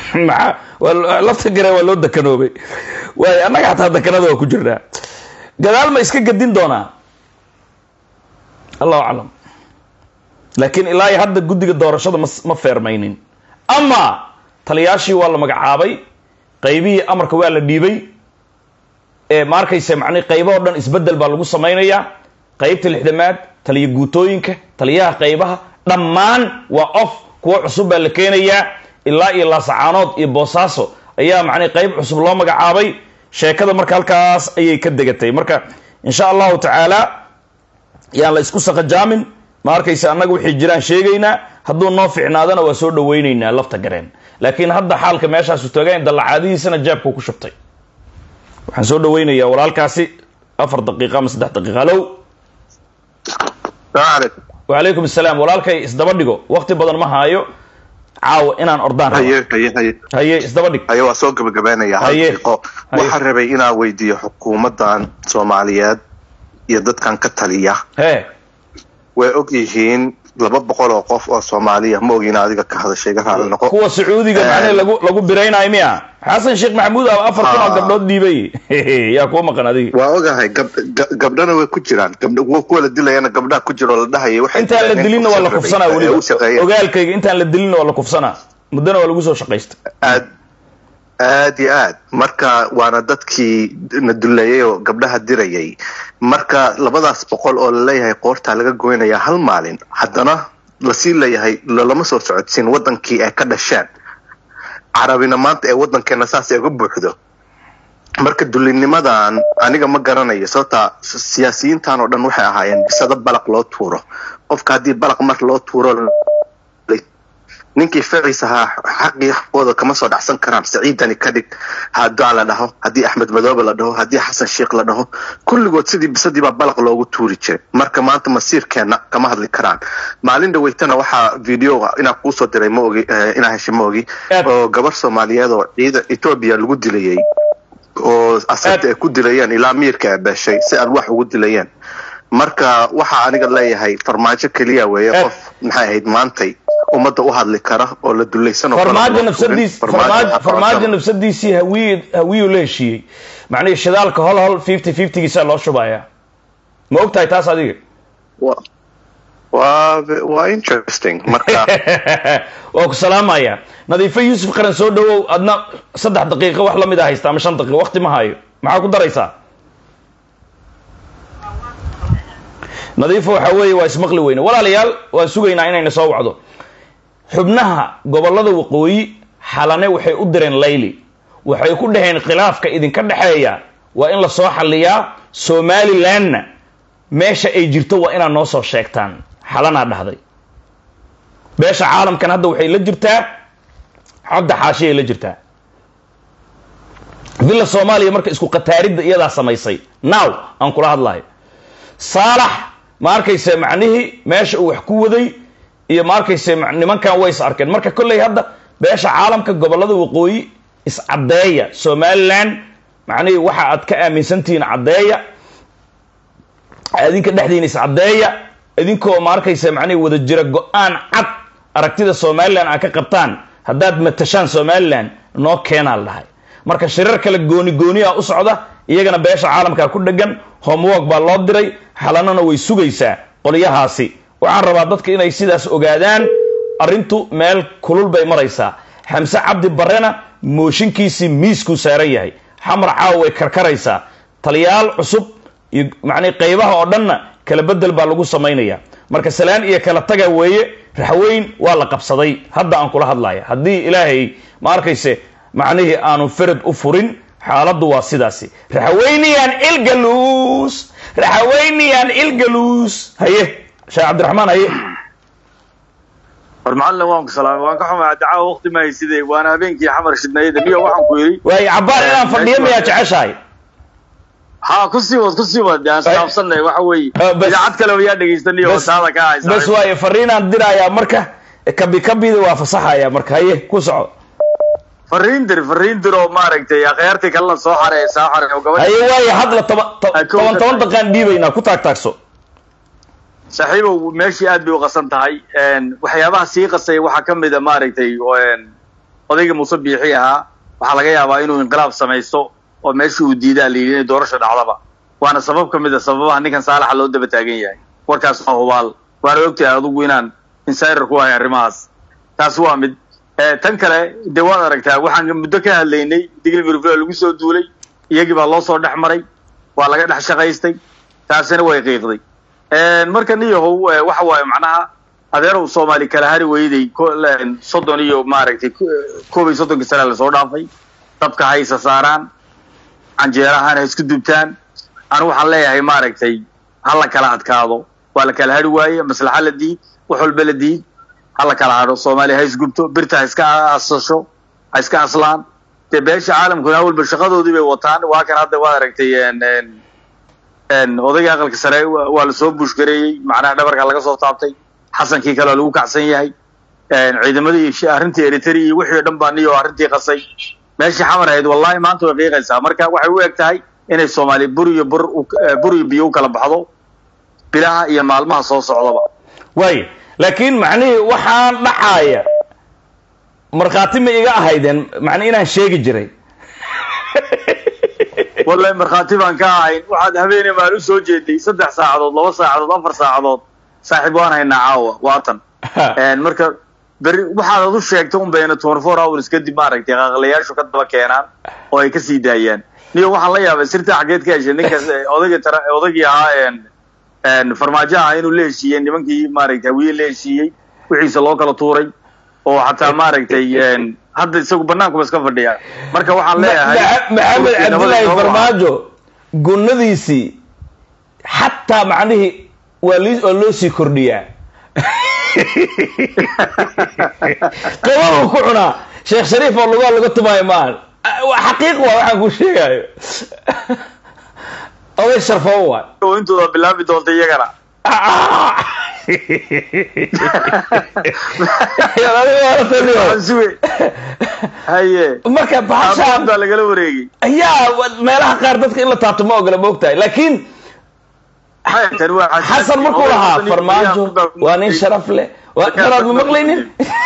maxaa waa lafta gare waa loo dakanoobay waayo annaga xataa dakanada waa ku jirnaa gadaal ma iska gadin doonaa allahu aclam laakiin ilaa iyo hadda guddiga doorashada ma ma feermaynin ama taliyaashii waa la magacaabay qaybihii amarka waa la dhiibay ee ma arkaysa macnihi qaybahoo dhan isbeddel baa lagu samaynayaa qaybta lixdamaad taliya guutooyinka taliyaha qaybaha dhammaan waa off kuwo cusub baa la keenayaa ilaa iyo laasacaanood iyo boosaaso ayaa macnihi qayb cusub loo magacaabay sheekada marka halkaas ayay ka degatay marka insha allahu tacaala yaan la isku saqajaamin ma arkaysa annaga wixii jiraan sheegaynaa hadduu noo ficnaadana waa soo dhawaynaynaa lafta gareen laakiin hadda xaalka meeshaasu taagan dallacaadihiisana jaabku ku shubtay waxaan soo dhawaynayaa walaalkaasi afar daqiiqa ama saddex daqiiqa halow wacalaykum asalaam walaalkay isdaba dhigo wakti badan ma haayo caawa inaan ordaan rabo. haye haye haye haye isdaba dhig haye waa soo gabagabaynaya hal Haye. daqiiqo Haye. waxaan rabay inaan weydiiyo xukuumaddan soomaaliyeed iyo dadkan ka taliya hee way og yihiin laba boqol oo qof oo soomaaliya ma ogin adiga ka hadashay ga raali noqo kuwa sacuudiga Eh. macnaha lagu lagu biraynayo miya xasan sheekh maxamuud aa afar kun oo Ah. gabdhood dhiibay yaa kuwa maqan adiga waa ogahay gab- ga- gabdhana way ku jiraan gabdha kuwa kuwa la dilayana gabdhaha ku jiro oo la dhahaya waxay intaan la dileen dilinna waa la rabay, kufsanaa ee weliba u shaqeeya. ogaalkayga intaan la dilinna waa la kufsanaa muddana waa lagu soo shaqaysta aad aad iyo aad marka waana dadkii na duleeyay oo gabdhaha dirayay marka labadaas boqol oo laleeyahay qoortaa laga goynaya hal maalin haddana lasii leeyahay lolama soo socodsiin wadankii ay ka dhasheen carabina maanta ee wadankeena saas ay uga buuxdo marka dulinimadan aniga ma garanayo sababta siyaasiyiintan oo dhan waxay ahaayeen bisado balaq loo tuuro qofka haddii balaq mar loo tuuro ninkii ficiis ahaa xaqii xaqooda kama soo dhacsan karaan saciidani ka dhig hadaa la dhaho haddii axmed madoobe la dhaho haddii xasan sheikh la dhaho kulligood sidii bisadii baa balaq loogu tuuri jiray marka maanta masiirkeena kama hadli karaan maalin dhaweytana waxaa videoga inaa kuusoo diray ma ogi eh, inaa heshay ma ogi Aad. oo gabar soomaaliyeed oo ciida etoobiya lagu dilayay oo asarta ay ku dilayeen ilaa miirka ay beeshay si alwaax ugu dilayeen marka waxaa aniga leeyahay farmaajo keliya weeye Aad. qof maxay ahayd maantay ummadda u hadli kara oo la dulaysan oo farmaajo kala nafsadiis Farmaajo farmaajo waxaa farmaajo qaban nafsadiisii hawiy hawiyuu la heshiiyey macnihi shidaalka hol hol fifty fiftygiisaa loo shubayaa ma og tahay taas adiga Wa- waa waa interesting marka waa ku salaamaya nadiifo yuusuf qaran soo dhawow adna saddex daqiiqo wax lamid a haysta ama shan daqiiqo waqti ma hayo maxaa ku daraysaa nadiifo waxa weeye waa ismaqli weyne walaalayaal waan sugaynaa inayna soo wacdo xubnaha gobollada waqooyi xalane waxay u direen layli waxay ku dhaheen khilaafka idinka dhexeeya waa in la soo xalliyaa somalilandna meesha ay jirto waa inaad noo soo sheegtaan xalanaa dhahday beesha caalamkan hadda waxay la jirtaa cabdi xaashiyay la jirtaa villa soomaaliya marka isku qataaridda iyadaa samaysay now aan kula hadlayo saalax ma arkayse macnihii meesha uu wax ku waday iyo ma arkayse ma- nimankan way is arkeen marka kolley hadda beesha caalamka gobollada waqooyi iscaddeeya somaliland macnihii waxa aad ka aaminsantihiin caddeeya idinka dhexdiina iscaddeeya idinkoo ma arkaysa macnihii wada jira go-aan cad aragtida somaliland aad ka qabtaan haddaad matashaan somaliland noo keenaa la dhahay marka shirar kale gooni gooniya u socda iyagana beesha caalamka ku dhegan homework baa loo diray xalanana way sugaysaa qolyahaasi waxaan rabaa dadka inay sidaas ogaadaan arrintu meel kulul bay maraysaa xamse cabdi barrena mooshinkiisii miiskuu saaran yahay xamar caawa way karkaraysaa taliyaal cusub iyo macnii qaybaha oo dhanna kala bedel baa lagu samaynaya marka salaan iyo kala taga weeye raxweyn waa la qabsaday hadda aan kula hadlaya haddii ilaahay ma arkayse macnihii aanu ferad u furin xaaladdu waa sidaasi raxweyniyaan ilgaluus raxweyniyaan ilgaluus haye sheekh cabdiraxmaan haye war macallin waan ku salaamay waan ka xumaa dacaa waqti ma hayside waana habeenkii xamar shidnayda niyo waxaan ku yidhi waaye cabbaan inaan fadhiyo miyaa jeceshahay ha ku sii wad ku sii wad aan islaafsanay waxa weeye Ah, bas- idaacad kale yaa dhegaystaniyo bas- taada ka haysa bas waaye fariinaan dirayaa marka kabi kabida waa fasaxaya marka haye ku soco fariin dir fariin dir oo maaragtay akhyaartii kalena soo xareey soo xareey oo gabadha haye waaye hadla toba- to- Ah, kow toban ka toban tahay. daqaan dhiibaynaa ku taag taagso saaxiibow meeshii aad bay u qasan tahay Een, waxyaabaha sii qasay waxaa ka mid a maaragtay oo, een, odayga muuse biixi ahaa waxaa laga yaabaa inuu inqilaab samaysto oo meeshii uu diidaa la yidhi inay doorasha dhacdaba waana sabab ka mid a sababaha ninkan saalaxa loo daba taagan yahay warkaas waa hubaal waana ogtahay adugu inaan insider ku ahay arrimahaas taasi waa mid tan kale dee waad aragtaa waxaan muddo ka hadlaynay digli mirfla lagu soo duulay iyagii baa loo soo dhex maray waa laga dhex shaqaystay taasina way qiiqday marka niyahow waxa waaye macnaha adeerow soomaali kala hari weyday soddon iyo maaragtay koob iyo soddonkii sana lasoo dhaafay dabka ha isa saaraan canjeerahan ha isku dubtaan anigu waxaan leeyahay maaragtay ha la kala adkaado waa la kala hari waaye maslaxa la diid wax walba la diid ha la kala hadho soomaaliya ha isgubto birta ha iska asasho ha iska aslaan dee beesha caalamkuna awalba shaqadoodii bay wataan waa kan hadda waad aragtay odayga aqalka sare waa lasoo buushgareeyey macnaha dhabarka laga soo taabtay xasankii kale waa lagu kacsan yahay ciidamadii arrintii eritrea iyo wixii o dhan baa niyo arrintii qasay meeshii xamar ahayd wallahi maanta way qiiqaysaa marka waxay u eg tahay inay soomaaliya bur iyo bur bur iyo biyo u kala baxdo bilaha iyo maalmaha soo socdaba waay laakiin macnihii waxaan dhacaaya markhaati ma iga ahaydeen macni inaan sheegi jiray wallahi markhaati baan ka ahayn waxaad habeene maan u soo jeeday saddex saacadood laba saacadood afar saacadood saaxiib waan haynaa caawa waatan marka beri waxaad ad u sheegtay un bayna twenty four hours kadib maaragtay qaqlayaashu ka daba keenaan oo ay kasii daayaan niyo waxaan la yaabay sirta xageed ka heshay ninkaas odayga tara odaygii ahaa farmaajo aha inuu la heshiiyey nimankii maaragtay hawiye la heshiiyey wixiisa loo kala tuuray oo xataa maaragtay hadda isagu banaankuba iska fadhiya marka waxaan leeyahay maxamed cabdillaahi farmaajo gunnadiisii xataa macnihii waa li waa loo sii kordhiyaa qababuu ku cunaa sheekh shariif oo lugaa laga tumaayo maahan xaqiiq waa waxaan ku sheegayo oday sharfoo waay intooda bilaabi doonta iyagana haye marka bahashaan baa lagala wareegay ayaa meelaha qaar dadka in la taabto ma ogola ma ogtahay laakiin xasan markuu lahaa farmaajo waa nin sharaf leh daraad ma maqlaynin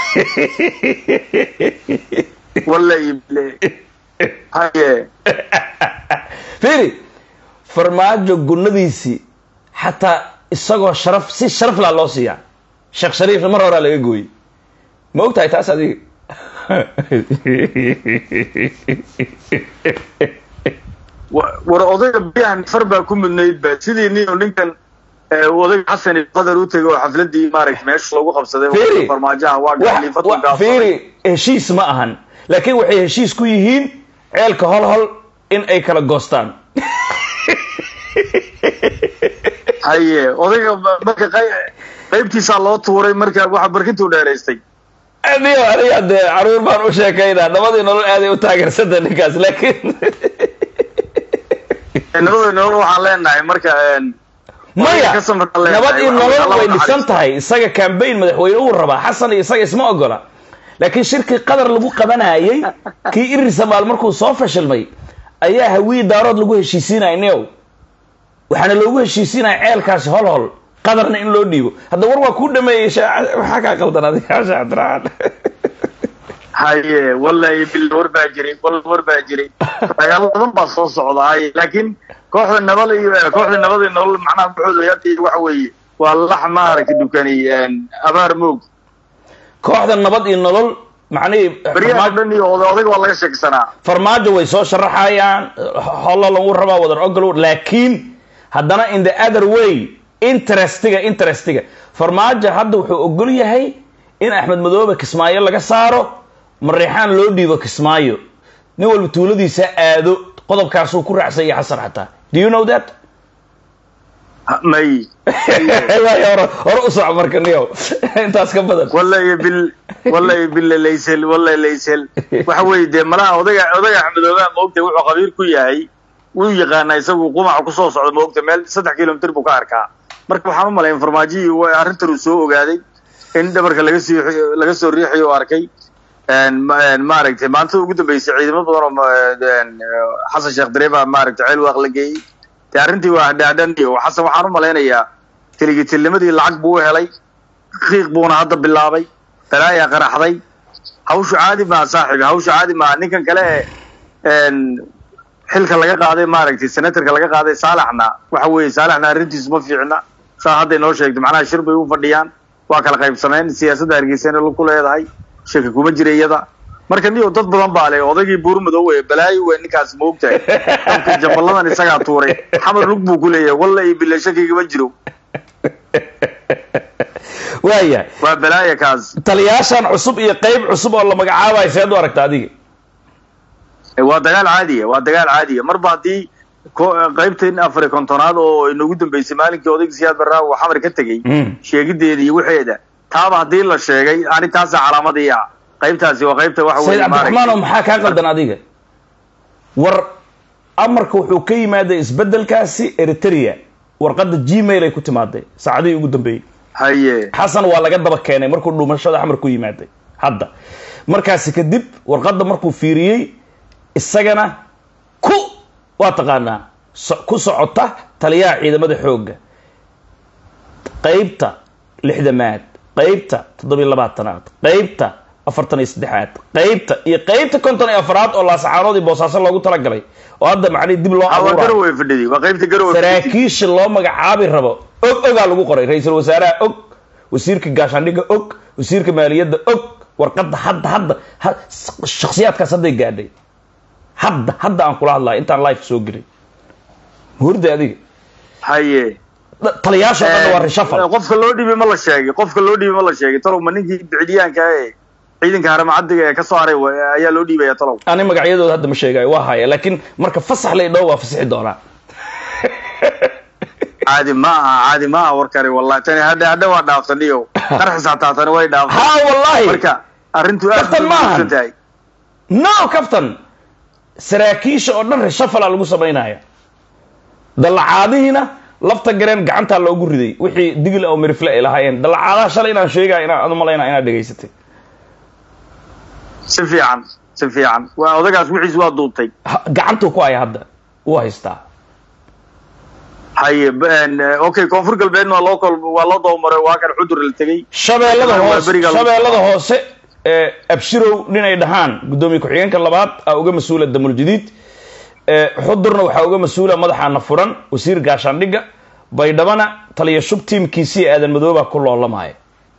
wallahi haye fiiri farmaajo gunnadiisii xataa isagoo sharaf si sharaf laa loo siiyaa sheekh shariifna mar horaa laga gooyey ma og tahay taas adiga war odayga biyahan far baa ku mudnayd ba sidii nin ninkan odayga xasan qadar u tegay oo xafladii maaragtay meesha lagu qabsaday farmaajaha waa galiifatun fiiri heshiis ma ahan laakiin waxay heshiis ku yihiin ceelka hol hol in ay kala goostaan haye odayga marka qaybtiisaa loo tuuray marka waxa barkintuu dheeraystay niyo aniga dee caruur baan u sheekaynaa nabadii nolol aaday u taageersanta ninkaas laakiin nabadii nolol waxaan leenahay marka maya nabad iyo nolol way dhisan tahay isaga cambaign madaxweyne uu rabaa xasan iyo isaga isma ogola laakiin shirkii qadar lagu qabanayay kii irir samaal markuu soo fashilmay ayaa hawiyi daarood lagu heshiisiinaya new waxaana loogu heshiisiinaya ceelkaasi hol hol qadarna in loo dhiibo hadda war waa kuu dhameeyey waxaa kaa qaldan adiga sheekh cabdiraxmaan haye wallahi bil war baa jiray wal war baa jiray dagaalo badan baa soo socda haye laakiin kooxda nabad iyo kooxda nabad iyo nolol macnaha buxooda hadda waxa weeye waa lax maaragtay dukani abaar moog kooxda nabad iyo nolol macnihii baryaha dhan iyo odayga waa laga sheegsanaa farmaajo way soo sharaxayaan holo lagu rabaa wadar ogol laakiin haddana in the other way interestiga interestiga farmaajo hadda wuxuu ogol yahay in axmed madoobe kismaayo laga saaro mareexaan loo dhiibo kismaayo nin walba tuuladiisa aado qodobkaasuu ku raacsanya xasan xataa do you know that may hore hore u soco marka niyow intaas ka badan wallahi bil wallahi billa laysel wallahi laysel waxa weeye dee malaha odayga odayga axmedoobe maogtay wuxuu qabiir ku yahay wuu yaqaanaa isagu qumaca kusoo socda maogta meel saddex kilomitr buu ka arkaa marka waxaan u malay farmaajihii arrintan uu soo ogaaday in dhabarka laga sii laga soo riixayo oo arkay maaragtay maanta ugu dambeysay ciidamo badan oo xasan sheekh dareeba maaragtay ceel waaq la geeyey de arrintii waa hadhaadhan iyo xasan waxaan u malaynayaa teligitilnimadii lacag buu u helay qiiq buuna hadda bilaabay balaayaa qaraxday hawshu caadi maaha saaxiib hawshu caadi maaha ninkan kale ee n xilka laga qaaday maaragtay senatorka laga qaaday saalaxna waxa weeye saalaxna arrintiisu ma fiicna saa hadday noo sheegto macnaha shir bay u fadhiyaan waa kala qaybsameen siyaasadda hargeysana ku leedahay shaki kuma jira iyada marka niyo dad badan baa le odaygii buurmadow ee balaayo wey ninkaas ma ogtahay dabka jamballadan isagaa tuuray xamar lug buu ku leeyahay walla iyo bille shakigama jiro waaya waa balaaya kaas taliyaashan cusub iyo qayb cusub oo la magacaabayo seed u aragta adiga waa dagaal caadiya waa dagaal caadiya marba haddii ko- qaybtan afar iyo kontonaad oo inagu dambeysay maalinkii odayga siyaad barraa uu xamar ka tegey Mm. sheegideeda iyo waxeeda taaba haddii la sheegay arrintaasa calaamadii ah qaybtaasi waa qaybta waxa sayid weeye cabdiraxmaan oo maaragtay maxaa kaa qaldan adiga war amarka wuxuu ka yimaaday isbedelkaasi eritrea warqadda gmail ay ku timaaday saacadihii ugu dambeeyey haye xasan waa laga daba keenay markuu dhumashada xamar ku yimaaday hadda markaasi kadib warqadda markuu fiiriyey isagana ku waa taqaanaa so- ku socota taliyaha ciidamada xoogga qaybta lixdamaad qaybta toddobiyo labaatanaad qaybta afartan iyo saddexaad qaybta iyo qaybta konton iyo afraad oo laasacaanood iyo boosaaso loogu talagalay oo hadda macnihi dib loo Ah, waa abuurayo garowe fadhidi waa qaybta garowe fadhidi saraakiisha loo magacaabi rabo og ogaa lagu qoray ra-iisul wasaaraha og wasiirka gaashaandhigga og wasiirka maaliyadda og warqadda hadda hadda ha- shakhsiyaadkaas hadday gaadhay hadda hadda aan kula hadlayo intaan life soo gelin hurda adiga haye Da- taliyaasha oo dhan waa reshafal Eh, qofka loo dhiibay ma la sheegay qofka loo dhiibay ma la sheegay talow ma ninkii bicdiyaanka ee ciidanka haramacadiga ee kasoo haray wa- ayaa loo dhiibaya talow ani magacyadooda hadda ma sheegayo waa haya laakiin marka fasax la idhoo waa fasixi doonaa caadi ma aha caadi ma aha warkani wallahi tani hadha hadha waa dhaaftaniyo qarxis xataa tani way dhaaftay ha wallahi marka arrintu aad Kaftan bay maahan. muhiimsan tahay no captain saraakiisha oo dhan reshafala lagu samaynaya dallacaadihiina lafta gareen gacantaa loogu riday wixii digil oo mirifle ay lahaayeen dallacaadaha shalay inaan sheegaya inaan adu malayna inaad dhegaysatay si fiican si fiican waa odagaas wixiis waa duubtay Ha- gacantuu ku haya hadda wuu haystaa haye b- en, eh, okay koonfur galbeedna waa loo kol waa loo doomaray waa kan cudur la tegey shabeellada Waa hoose beriga- shabeellada hoose ee abshirow ninay dhahaan guddoomiye ku-xigeenka labaad aa uga mas-uula damul jadiid ee xudurna waxaa uga mas-uula madaxaana furan wasiir gaashaandhigga baydhabana taliya shub tiimkiisii aadan madooba ku loolamaya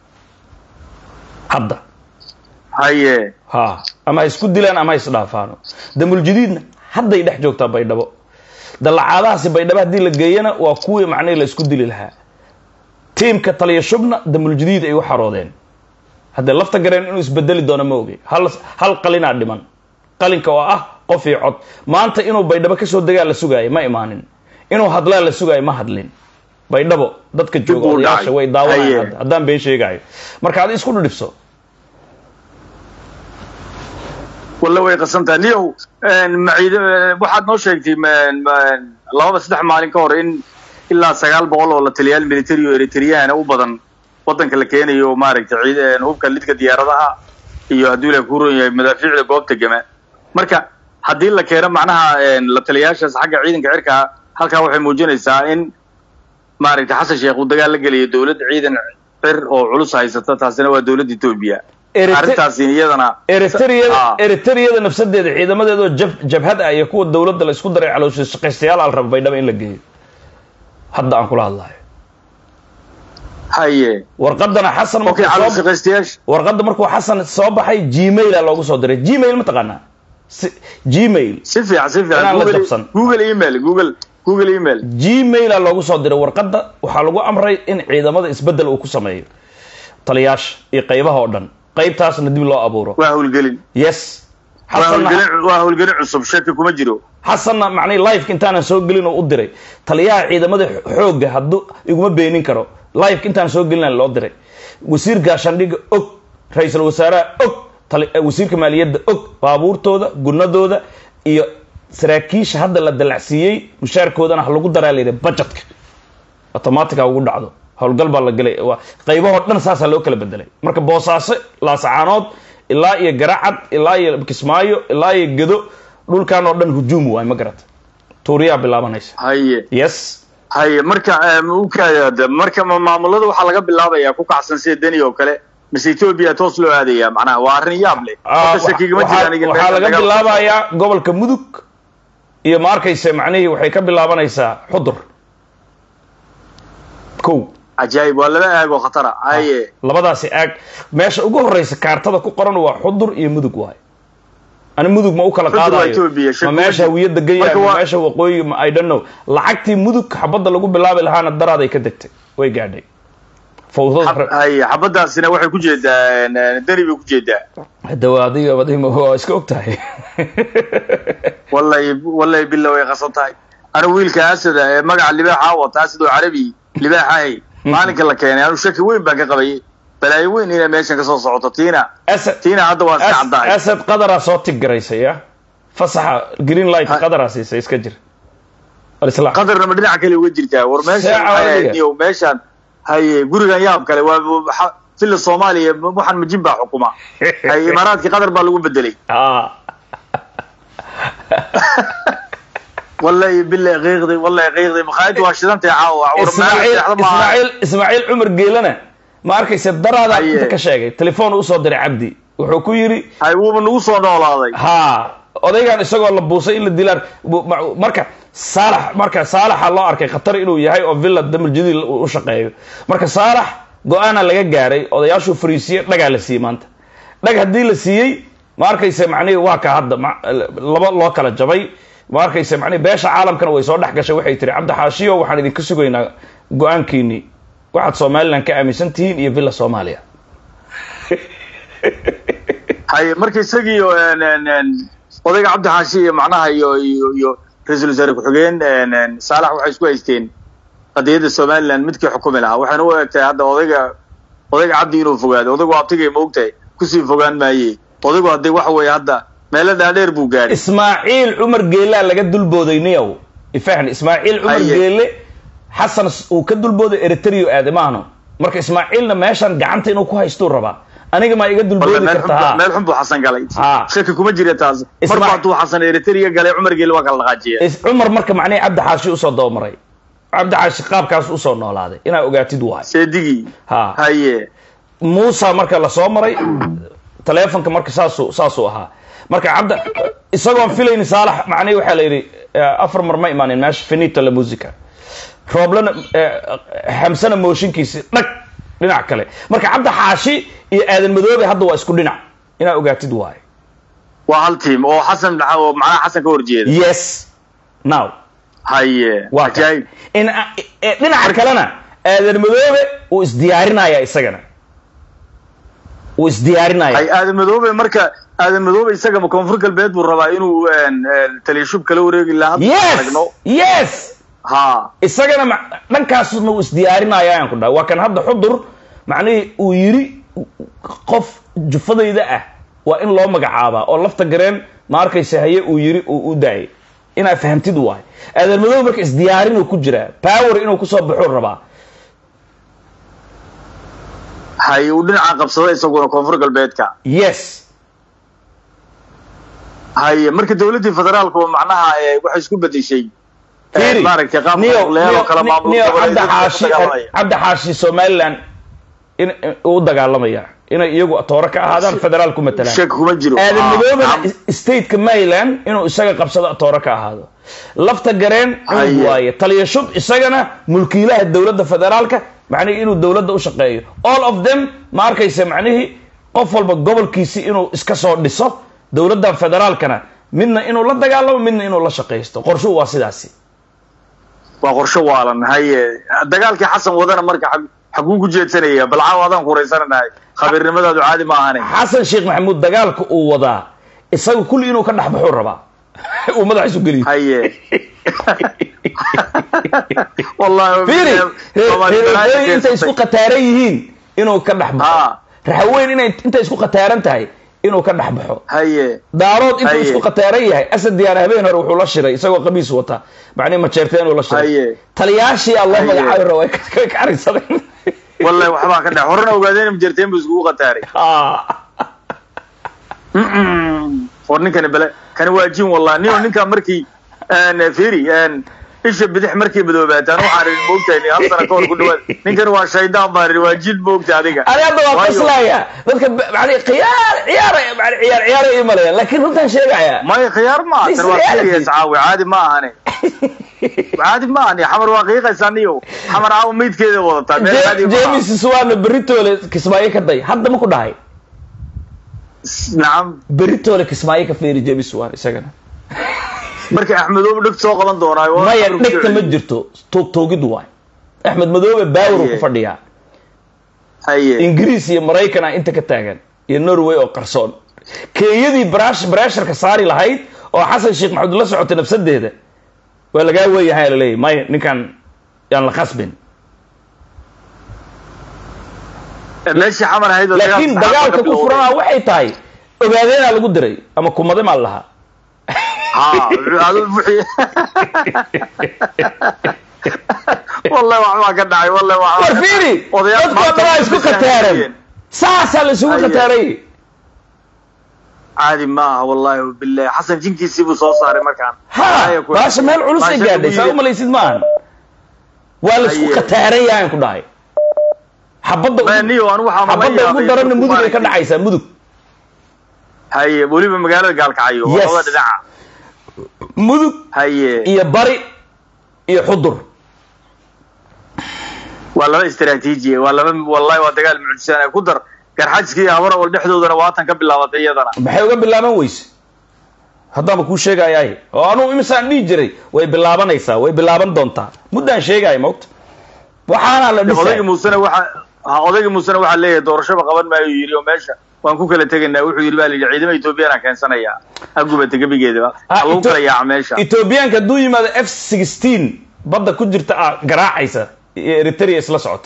hadda haye ha ama ha isku dilaan ama ha isdhaafaano damul jadiidna hadday dhex joogtaa baydhabo dallacaadahaasi baydhabo haddii la geeyana waa kuwii macnihii la isku dili lahaa tiimka taliya shubna damul jadiid ay u xaroodeen haddee lafta gareen inuu isbedeli doono ma ogey hal hal qalinaa dhiman qalinka oo ah qof iyo cod maanta inuu baydhabo kasoo degaa la sugaaya ma imaanin inuu hadlaa la sugaayo ma hadlin baydhabo dadka jooga Dib uu odayaasha dhacay. way daawanayaan Haye. hadda haddaan been sheegayo marka adi isku dhudhibso walla way qasantaha niyow maciid waxaad noo sheegtay ma- ma- lababa saddex maalin ka hor in ilaa sagaal boqol oo la taliyaal military oo eritreyana u badan wadanka la keenayo oo maaragtay ciid hubka lidka diyaaradaha iyo hadduu ilaah ku ron yahay madaafiicda goobta gama marka haddii la keeno macnaha en, la taliyaashaas xagga ciidanka cirka halkaa waxay muujinaysaa in maaragtay xasan sheekh uu dagaal la gelayo dowlad ciidan cir oo culus haysata taasina waa dowladda etoobiya Erite- arrintaasi iyadana eritreyada Ah. eritreyada nafsadeeda ciidamadeedoo jab jabhad ah iyo kuwa dowladda la isku daray caloosha shaqaystayaal al raba baydhaba in la geeyo hadda aan kula hadlayo haye warqadana xasan markuu okay calool soo shaqaystayaasha warqadda markuu xasan soo baxay gmaila loogu soo diray gmail ma taqaanaa Si- gmail si fiican si fiican Inaan la Google- jabsan. google email google google email gmaila loogu soo diray warqadda waxaa lagu amray in ciidamada isbedel uu ku sameeyo taliyaasha iyo qaybaha oo dhan qaybtaasna dib loo abuuro waa howlgelin yes waa xasanna howlgelin waa howlgelin cusub shaki kuma jiro xasanna macnii liveka intaanan soo gelin oo u diray taliyaha ciidamada xoogga hadduu iguma beenin karo liveka intaan soo gelin loo diray wasiir gaashaandhigga og ra-iisul wasaaraha og tali- eh, wasiirka maaliyadda og baabuurtooda gunadooda iyo saraakiisha hadda la dalacsiiyey mushaarkoodana ha lagu daraa layidhi budgetka automatica ugu dhacdo howlgal baa la gelay waa qaybahoo dhan saasaa loo kala bedelay marka boosaaso laasacaanood ilaa iyo garacad ilaa iyo kismaayo ilaa iyo gedo dhulkan oo dhan hujuum waay ma garata tuuriyaa bilaabanaysa haye yes haye marka em, u kaada marka ma- maamulada waxaa laga bilaabayaa ku kacsan sida deni oo kale mise etoobiya toos loo aadaya macnaha waa arrin yaab leh Ah, Horta shakigama waxaa- jira aniga waxaa meesha laga dagaal- bilaabayaa gobolka mudug iyo ma arkaysa macnihii waxay ka bilaabanaysaa xudur kow cajaayib waa laba aag oo khatara haye labadaasi aag meesha ugu horeysa kaartada ku qoran waa xudur iyo mudug waay ani mudug ma u kala Xudur waa qaadayo Ethiopia, ma shaki meesha ma jiro. hawiya degan yahay Marka ma waa- meesha waqooyi ma i don't know lacagtii mudug xabadda lagu bilaabi lahaana daraaday ka degtay way gaadhay fawdada Xab- haye xabadaasina waxay ku jeedaa dani bay ku jeedaa hadawa adiga adiga waa iska og tahay wallahi wallahi bila way qasan tahay anigu wiilka asada ee magaca libaaxa wata asad oo carabi libaaxahay maalinka la keenay anu shaki weyn baan ka qabay balaayo weyn inay meeshan kasoo socoto tiina asad tiina hadda waa iska As- caddahay asad qadaraa soo tigaraysay ya fasaxa green light Ha- qadaraa siisay iska jir alislaam qadarna ma dhinaca kale uga jirtaa war meeshan Saaca waxay ahayd adiga. niyow meeshan haye gurigan yaab kale waa waxa- fila soomaaliya waxaan majin baa xukuma haye imaaraadkii qatar baa lagu bedelay ah wallahi billahi qiiqday wallahi qiiqday makhaayadda waa shidantay caawa war ismaaciil meesha seexda maaha. ismaaciil ismaaciil cumar geelana ma arkaysa daraadaa Haye. inta ka sheegay telefoon usoo diray cabdi wuxuu ku yidhi hay wuuba nagu soo noolaaday ha odaygan isagoo la buusay in la dilaan bu- ma- marka saalax marka saalaxa loo arkay khatar inuu yahay oo villa damarjadiil uu u shaqeeyo marka saalax go-aana laga gaaray odayaashuu fariisiye dhagaa la siiyey maanta dhag haddii la siiyey ma arkaysa macnihi waa ka hadda ma- laba loo kala jabay ma arkaysa macnihi beesha caalamkana way soo dhex gashay waxay tiri cabdi xaashiyo waxaan idinka sugaynaa go-aankiinii waxaad somaliland ka aaminsan tihiin iyo villa soomaaliya hay marka isagii oo, een, een, een, odayga cabdi xaashi iyo macnaha iyo iyo iyo ra-iisul wasaare ku-xigeen een, een, saalax waxay isku haysteen qadiyadda somaliland midkii xukumi lahaa waxayna u egtahay hadda odayga odayga cabdi inuu fogaado odaygu abtigay ma ogtahay kusii fogaan maaye odaygu haddii waxa weeye hadda meelo dhaadheer buu gaadhay ismaaciil cumar geelaa laga dulbooday niyow ifahn ismaaciil cumar Haye. geele xasan s- uu ka dulbooday eritrea aade maahno marka ismaaciilna meeshan gacanta inuu ku haystuu rabaa aniga maa iga Wallahi dulboodi meel xun kartaa buu- meel xun buu xasan galay Ha. shaki kuma jira taas Isma- marba hadduu xasan eritrea galay cumar geeli waa kala dhaqaajiya Is- cumar marka macnihii cabdi xaashi usoo dabamaray cabdi xaashi qaabkaas usoo noolaaday inaa ogaatid waay seedigii ha haye muusa marka lasoo maray taleefonka marka saasuu saasuu ahaa marka cabda isagoon filayni saalax macnihi waxaa la yidhi eh, afar mar ma imaanin meesha finito la musica rooblana eh, xamsana mooshinkiisi dhag dhinac kale marka cabdi xaashi iyo aadan madoobe hadda waa isku dhinac inaa ogaatid waaye waa hal tiim oo xasan oo macnaha xasan ka horjeeda yes now haye waa ka ajaayib in eh, dhinaca kalena aadan madoobe uu isdiyaarinaya isagana uu isdiyaarinaya hay aadan madoobe marka aadan madoobe isagama koonfur galbeed buu rabaa inuu een, een, taliyashub kala wareegi lahaa hadda yes aragno yes ha isagana ma- dhankaasna uu isdiyaarinaya ayaan ku dhaha waa kan hadda xudur macnihii uu yidhi qof jufadayda ah waa in loo magacaabaa oo lafta gareen ma arkaysa haye uu yidhi uu u daayay inaa fahamtid waay aadan madow marka isdiyaarinuu ku jiraa power inuu kusoo baxuu rabaa hay uu dhinaca qabsada isaguna koonfur galbeedka yes haye marka dawladdii federaalku macnaha ee, waxay isku bedeshay ee, Fiiri, maaragtay qaab Niyo- leelo Niyo- kala maamul Niyo goboleedyada cabdi ku xaashi dagaalamaya. cabdi xaashi somaliland in in- uu u dagaalamaya inay iyagu toore ka ahaadaan federaal ku matalaan shaki kuma jiro aadan Ah, madoobana naam. stateka maryland inuu isaga qabsado toore ka ahaado lafta gareen Haye. cunug waaye taliya shub isagana mulkiilaha dowladda federaalka macnihii inuu dowladda u shaqeeyo all of them ma arkaysa macnihii qof walba gobolkiisi inuu iska soo dhiso dowladdan federaalkana midna inuu la dagaalamo midna inuu la shaqaysto qorshuhu waa sidaasi waa qorshe waalan haye dagaalkii xasan wadana marka xag- xaguu ku jeedsanaya balcaaw adaan kuraysananahay khabiirnimadaadu caadi ma ahane xasan sheekh maxamuud dagaalka uu wadaa isaga kulli inuu ka dhex baxuu rabaa uu madaxiisu geliyo haye wallahi fiiri Soomaali balaayo reerooyin intay keensatay. isku qataaran yihiin inuu ka dhex baxo Ha. raxaweyn inay intay isku qataaran tahay inuu ka dhex baxo haye daarood intuu Haye. isku qataaran yahay asad diyaar habeen hore wuxuu la shiray isagoo qamiis wata macnihi majeerteen uu la shiray Haye. taliyaashii aa loo Haye. magacaabi rabaa way ka- ka carisadeen wallahi waxbaa ka dhex horena ogaadeen majerteen bu iskugu qataaray Ah. war ninkani bale kani waa jin wallahi nin ninka markii een, fiiri een, isha bidix markay madoobaataan waxaan idin moogtahay hal sana ka hor ku dhawaad ninkan waa shaydaan baan idhi waa jid moogta adiga ani hadda waa Waayo- qaslaya dadka yani khiyaar ciyaar yani ciyaar ciyaar ay imalayaan laakiin runtaan sheegaya maya khiyaar ma aha tan waa Is reality. serious caawi caadi ma ahane caadi ma ahani xamar waa qiiqaysaa niyo xamar caawa meydkeeda wadataa meel caadi ma aha. james suwaana beritoole kismaayo ka day hadda ma ku dhahay nacam beritoole kismaayo ka fiiri james suwaan isagana marka axmedoobe dheg soo qaban doonaayo waa maya xamar ku dhegta ma socday. jirto toog toogid waay axmed madoobe baawar ku Haye. fadhiyaa haye ingiriis iyo maraykan ah inta ka taagan iyo norway oo qarsoon kenyadii brash brasharka saari lahayd oo xasan sheekh maxamed la socotay nafsadeeda waa lagaa weeyahay la leeyahy maya ninkan yaan la khasbin meeshii xamar ahayd oo laakiin dagaalka dagaalka ka ku bilowday. furanaa waxay tahay ogaadeenaa lagu diray ama kumade maa lahaa ha adu wixii wallahi waxbaa ka dhacay wallahi war waxbaa ka fiiri dhacay. Odayaal dadkoo maanta dhanaa way isku fasahaadeen. khataaran saasaa la isugu Haye. khataaray caadi ma aha wallahi billahi xasan jinkiisii buu soo saaray markaan ha Haye ku- baasha meel culus ay baasha gaadhay ugu saa yidhi. umalaysid maahan waa la isku Haye. khataaran yahay ku dhahay xabadda Ma, ugu- niyo anigu waxaan la xabadda ugu yaabay daranna dadku mudug ay ka maaragtay. dhacaysaa mudug haye weliba magaalada gaalkacyo Yes. labada dhinaca mudug haye iyo bari iyo xudur waa laba istaraatiiji waa laba wallahi waa dagaal mucjisaan ku dar garxajka iyo habara wal dhexdoodana waatan ka bilaabatay iyadana maxay uga bilaaban weyse haddaanba kuu sheegayaay oo anugu imisaan dhihi jiray way bilaabanaysaa way bilaaban doontaa muddaan sheegaya mogta waxaana la odayga dhisay muusena waxa ha odayga muusena waxaa leeyahay doorashaba qaban maayo yidhi oo meesha waan ku kala tegaynaa wuxuu yidhi baa la yidhi ciidama etoobiyana keensanayaa ha gubata gebigeedaba ha lagu kala yaaca meesha etoobiyaanka hadduu yimaado f sixteen badda ku jirta ah garaacaysa iyo eritrea isla socota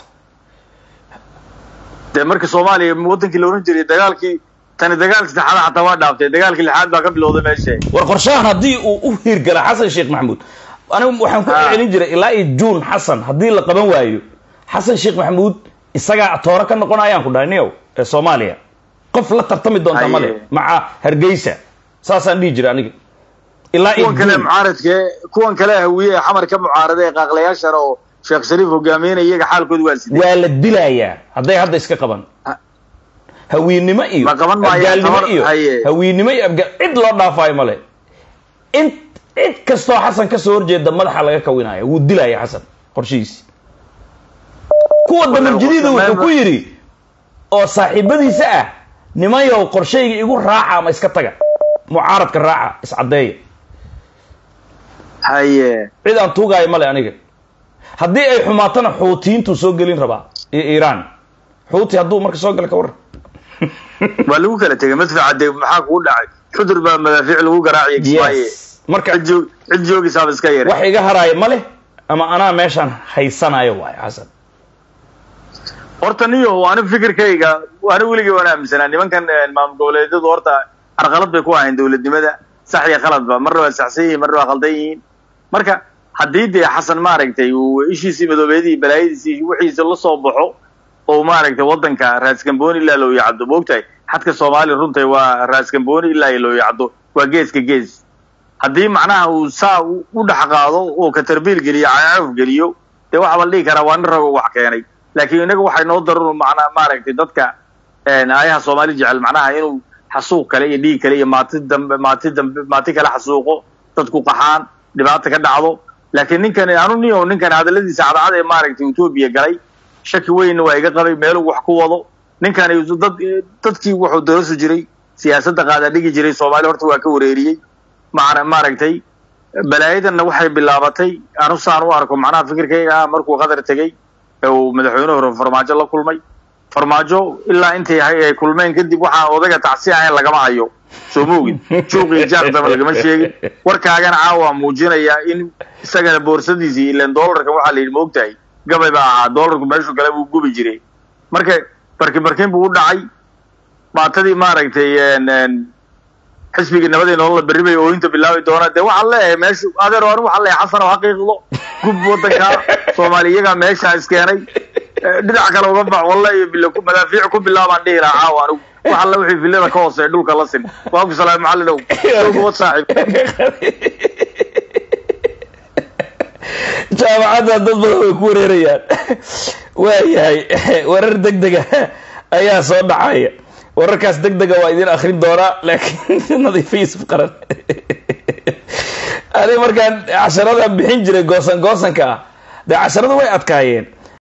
dee marka soomaaliya wadankii la oran jiray dagaalkii tani dagaalkii saxaada xataa waa dhaaftay dagaalkii lixaad baa ka bilowday meesha war qorshahan haddii uu u hiirgala xasan sheekh maxamuud anigu waxaan ku Ah. celin jiray ilaa iyo juun xasan haddii la qaban waayo xasan sheekh maxamuud isagaa tooro ka noqonayaan ku dhahay niyow ee soomaaliya qof la tartami doonta Haye. male maca hargeysa saasaan dhihi jiray aniga ilaa iyo kuwan kale juun mucaaradka kuwan kale hawiye ee xamar ka mucaarada ee qaaqlayaashana oo sheekh shariif hogaaminaya iyaga xaalkooda waa sidee waa la dilayaa hadday hadda iska qaban Ah. hawiinimo iyo Ma qaban maayaan, abgaalnimo tabar- iyo haye. hawiinimo iyo abgaal cid loo dhaafaayo male in cid kastoo xasan kasoo horjeeda madaxa laga kawinaya wuu dilaya xasan qorshihiisi kuwa damarjadiida qorshe wuxuu ku meel- yidhi oo saaxiibadiisa ah nimayow qorshayga igu raaca ama iska taga mucaaradka raaca iscadeeya haye cid aan tuugaayo male aniga haddii ay xumaatana xuutiyiintuu soo gelin rabaa iyo iiraan xuuti hadduu marka soo gala ka warran waa lagu kala tegay madfaca dee maxaa kugu dhacay xudur baa madaafiic lagu garaaciya kismaaye yes marka cid joog cid joogisaaba iska yare wax iga haraayo ma leh ama anaa meeshaan haysanayo waayo xasan horta niyo ani fikirkayga ani weligay waan aaminsanaa nimankan eh, maamul goboleedyadu horta carqalad bay ku ahayn dowladnimada sax iyo khaladba marna waa saxsan yihiin marna waa khaldan yihiin marka haddii dee xasan maaragtay uu ishiisii madoobeedii balaayadiisii wixiisa la soo baxo oo maaragtay wadanka raaskambooni ilaa loo yacdo moogtahay xadka soomaaliya runtay waa raaskambooni ilaa iyo loo yacdo waa geeska gees haddii macnaha uu saa u u dhex qaado oo katarbiil geliyo cayaaf geliyo dee waxaa la dhihi karaa waa nin rago wax keenay laakiin inaga waxay noo daran macnaa maaragtay dadka een, aayaha soomaali jecel macnaha inuu xasuuq kale iyo dhiig kale iyo maati dambe maati dambe maati kale xasuuqo dadku qaxaan dhibaata ka dhacdo laakiin ninkan anu niyo ninkan hadaladiisa cadcad ee maaragtay etoobiya galay shaki weynna waa iga qabay meeluu wax ku wado ninkan dad dadkii wuxuu doosi jiray siyaasadda qaada dhigi jiray soomaaliya horta waa ka wareeriyey macna maaragtay balaayadanna waxay bilaabatay anu saan u arko macnaha fikirkayga ah markuu qatar tegey ee uu madaxweyne hore farmaajo la kulmay farmaajo ilaa intay hay- ay kulmeen kadib waxaa odaga tacsi ahayn lagama hayo soo moogid juuq iyo jaaqdaba lagama sheegin warkaagana caawa muujinaya in isagana boorsadiisii ilan doolarkan waxaa la yidhi moogtahay gabay baa ahaa doolarku meeshu kale buu gubi jiray marka barkin barkin buu u dhacay baatadii maaragtay een- een xisbigii nabadii nolola berri bay ooyinta bilaabi doonaa dee waxaan leeyahay meeshu adeer anigu waxaan leeyahay xasan oo xaqiiqdo gub wadanka soomaali iyagaa meesha iskeenay Eh, dhinac kale uga bax walle iyo bilo ku madaafiic ku bilaabaan dhihi lahaa caawa anigu wax alle wixii villada ka hooseeya dhulka la sin waa ku salaam macallinow soo gubad saaxiib jaamacadda dad badan way ku wareerayaan waayahay warar deg dega ayaa soo dhacaya wararkaas deg dega waa idin akrin doonaa laakiin nadiifiis qaran ani markaan casharadan bixin jiray goosan goosanka ah dee casharada way adkaayeen